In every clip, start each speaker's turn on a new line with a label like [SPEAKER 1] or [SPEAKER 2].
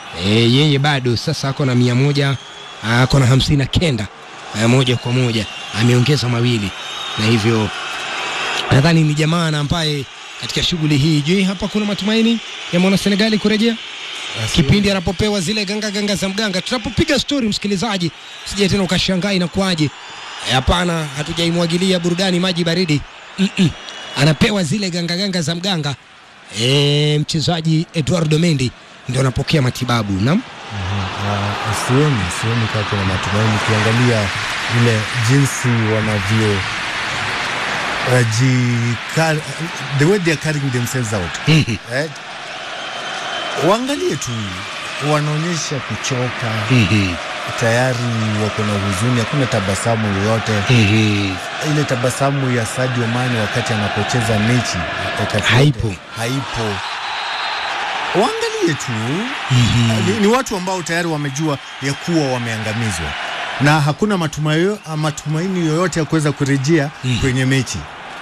[SPEAKER 1] e, yeye bado sasa ako na mia moja ako na hamsini na kenda e, moja kwa moja ameongeza mawili na hivyo nadhani ni jamaa na ambaye katika shughuli hii je hapa kuna matumaini ya mwana senegali kurejea kipindi anapopewa zile ganga ganga za mganga tunapopiga stori msikilizaji sije tena ukashangaa inakuwaje Eh, hapana hatujaimwagilia burudani maji baridi Mm-mm. anapewa zile ganga ganga za mganga e, mchezaji eduardo mendi ndio anapokea matibabu nam
[SPEAKER 2] Na sioni sioni kama kuna matumaini ukiangalia ile jinsi wanavyo uh, ji, the way they are carrying themselves out
[SPEAKER 1] Mhm.
[SPEAKER 2] eh, waangalie tu wanaonyesha kuchoka
[SPEAKER 1] Mhm.
[SPEAKER 2] tayari wako na huzuni hakuna tabasamu yoyote
[SPEAKER 1] Mhm.
[SPEAKER 2] ile tabasamu ya Sadio Mane wakati anapocheza mechi wakati
[SPEAKER 1] Haipo.
[SPEAKER 2] wote, haipo waangalie tu ni, ni watu ambao tayari wamejua ya kuwa wameangamizwa na hakuna matumayo, matumaini yoyote ya kuweza kurejea kwenye mechi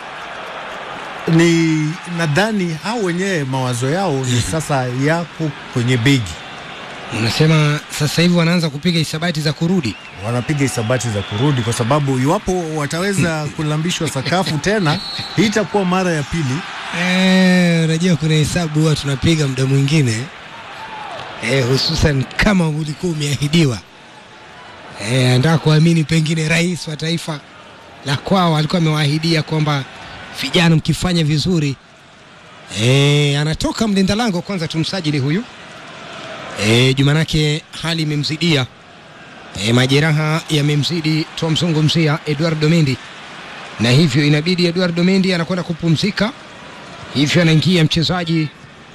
[SPEAKER 2] ni nadhani hao wenyewe mawazo yao ni sasa yako kwenye begi
[SPEAKER 1] unasema sasa hivi wanaanza kupiga hisabati za kurudi
[SPEAKER 2] wanapiga hisabati za kurudi kwa sababu iwapo wataweza kulambishwa sakafu tena hii itakuwa mara ya pili
[SPEAKER 1] Eh, unajua kuna hesabu huwa tunapiga muda mwingine eh, hususan kama ulikuwa umeahidiwa eh, anataka kuamini pengine rais wa taifa la kwao alikuwa amewaahidia kwamba vijana mkifanya vizuri eh, anatoka mlinda lango kwanza tumsajili huyu eh, jumanake hali imemzidia eh, majeraha yamemzidi twamzungumzia Eduardo Mendy na hivyo inabidi Eduardo Mendy anakwenda kupumzika hivyo anaingia mchezaji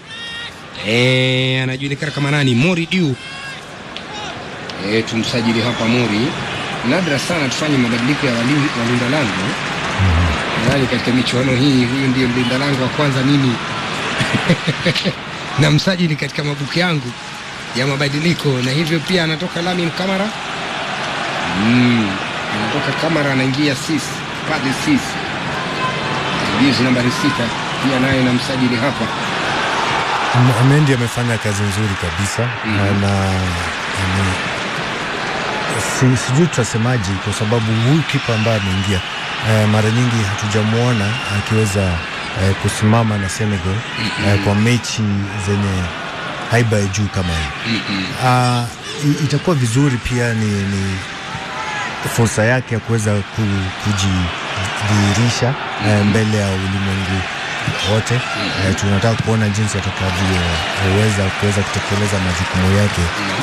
[SPEAKER 1] eh, anajulikana kama nani Mori Diu eh, tumsajili hapa Mori nadra sana tufanye mabadiliko ya wali- walinda lango nadhani katika michuano hii huyu ndiyo mlinda lango wa kwanza mimi na msajili katika mabuku yangu ya mabadiliko na hivyo pia anatoka Lamin Kamara mm, anatoka Kamara anaingia sis pale sis jezi nambari sita pia naye na msajili hapa
[SPEAKER 2] M- Mendy amefanya kazi nzuri kabisa
[SPEAKER 1] Mhm.
[SPEAKER 2] na ame- si, sijui tutasemaji kwa sababu huyu kipa ambaye ameingia eh, mara nyingi hatujamwona akiweza eh, kusimama na Senegal eh, kwa mechi zenye haiba ya juu kama hii Ah, i- itakuwa vizuri pia ni, ni fursa yake ya kuweza ku- kujidhihirisha eh, mbele ya ulimwengu wote. Eh, tunataka kuona jinsi atakavyoweza kuweza kutekeleza majukumu yake.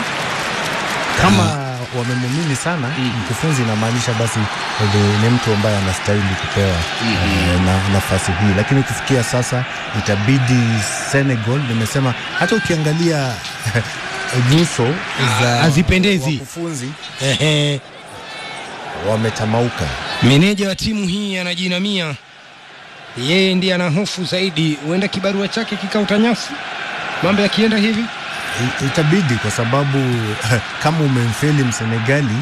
[SPEAKER 2] Kama wamemumini sana mkufunzi, inamaanisha basi ni, ni mtu ambaye anastahili kupewa eh, na, nafasi hii, lakini kufikia sasa itabidi Senegal, nimesema hata ukiangalia nyuso za
[SPEAKER 1] hazipendezi.
[SPEAKER 2] wakufunzi
[SPEAKER 1] Ehe.
[SPEAKER 2] wametamauka.
[SPEAKER 1] Meneja wa timu hii anajinamia, yeye ndiye ana hofu zaidi, huenda kibarua chake kikauta nyasi mambo yakienda hivi.
[SPEAKER 2] I- Itabidi kwa sababu kama umemfeli Msenegali